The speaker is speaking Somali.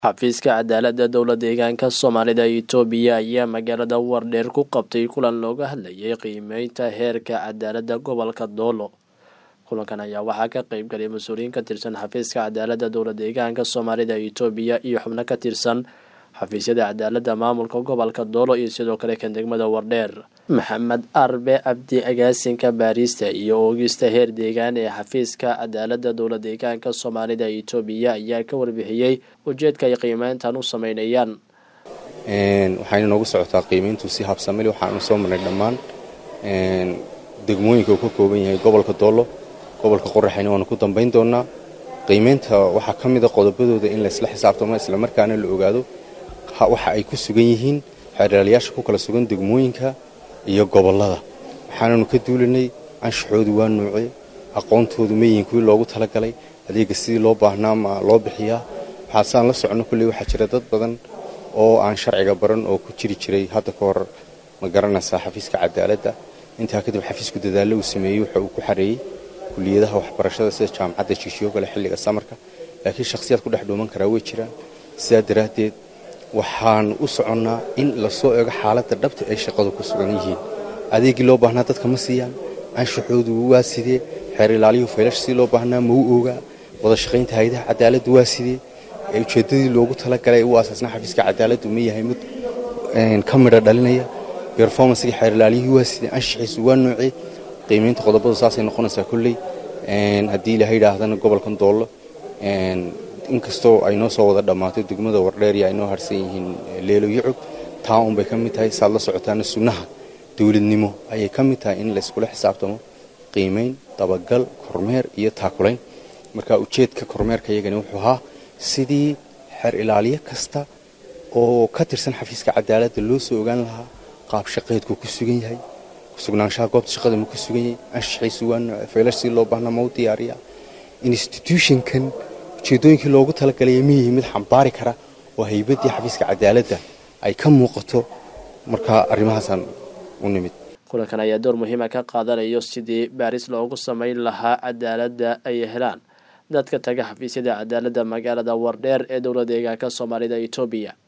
xafiiska cadaaladda dowla deegaanka soomaalida itoobiya ayaa magaalada wardheer ku qabtay kulan looga hadlayay qiimeynta heerka cadaaladda gobolka doolo kulankan ayaa waxaa ka qeyb galay mas-uuliyiin ka tirsan xafiiska cadaaladda dowla deegaanka soomaalida itoobiya iyo xubno ka tirsan xafiisyada cadaaladda maamulka gobolka doolo iyo sidoo kale kan degmada wardheer maxamed arbe cabdi agaasinka baarista iyo oogista heer deegaan ee xafiiska cadaaladda dowla deegaanka soomaalida itoobiya ayaa ka warbixiyey ujeedka ay qiimeyntan u sameynayaan waxayna noogu socotaa qiimeyntu si habsamili waxaanu soo marnay dhammaan degmooyinka uu ka kooban yahay gobolka doolo gobolka qoraxayna waanu ku dambayn doonaa qiimeynta waxaa ka mida qodobadooda in laysla xisaabtamo islamarkaana la ogaado waxa ay ku sugan yihiin xeeryaalayaasha ku kala sugan degmooyinka iyo gobollada waxaananu ka duulanay anshaxoodu waa nuuce aqoontoodu mayihin kuwii loogu talagalay adeega sidii loo baahnaa ma loo bixiyaa waxaasaan la soconno kulley waxaa jira dad badan oo aan sharciga baran oo ku jiri jiray hadda ka hor ma garanaysaa xafiiska cadaaladda intaa kadib xafiisku dadaallo uu sameeyey waxa uu ku xareeyey kuliyadaha waxbarashada sida jaamacadda jigshiyo kale xilliga samarka laakiin shakhsiyaad ku dhex dhuuman karaa way jiraan sidaa daraaddeed waxaan u soconnaa in lasoo eego xaaladda dhabta ay shaqadu ku sugan yihiin adeegii loo baahnaa dadka ma siiyaan anshaxoodu waa sidee xeer ilaaliyuhu faylash sidii loo baahnaa ma u ogaa wada shaqaynta hay-adaha cadaaladdu waa sidee ujeeddadii loogu talagalay u asaasna xafiiska cadaaladdu ma yahay mid ka midha dhalinaya berformancegii xeer ilaaliyuhu waa sidee anshaxiisu waa noocee qiimaynta qodobadu saasay noqonaysaa kolley haddii ilaha yidhaahdana gobolkan doollo inkastoo ay noo soo wada dhammaato degmada wardheeriya ay noo harsan yihiin leelo yucub taa unbay ka mid tahay saad la socotaana sunnaha dowladnimo ayay ka mid tahay in layskula xisaabtamo qiimayn dabagal kormeer iyo taakulayn marka ujeedka kormeerka iyagani wuxuu ahaa sidii xeer ilaaliyo kasta oo ka tirsan xafiiska cadaaladda loo soo ogaan lahaa qaab shaqeedku ku sugan yahay sugnaanshaha goobta shaqada ma ku sugan yahay anshaxiisu waa nooce faylash si loo baahna ma u diyaariya institutionkan ujeedooyinkii loogu talagalaya ma yihi mid xambaari kara oo haybaddii xafiiska cadaaladda ay ka muuqato markaa arrimahaasaan u nimid kulankan ayaa door muhiima ka qaadanayo sidii baaris loogu samayn lahaa cadaaladda ay helaan dadka taga xafiisyada cadaaladda magaalada wardheer ee dowla deegaanka soomaalida itoobiya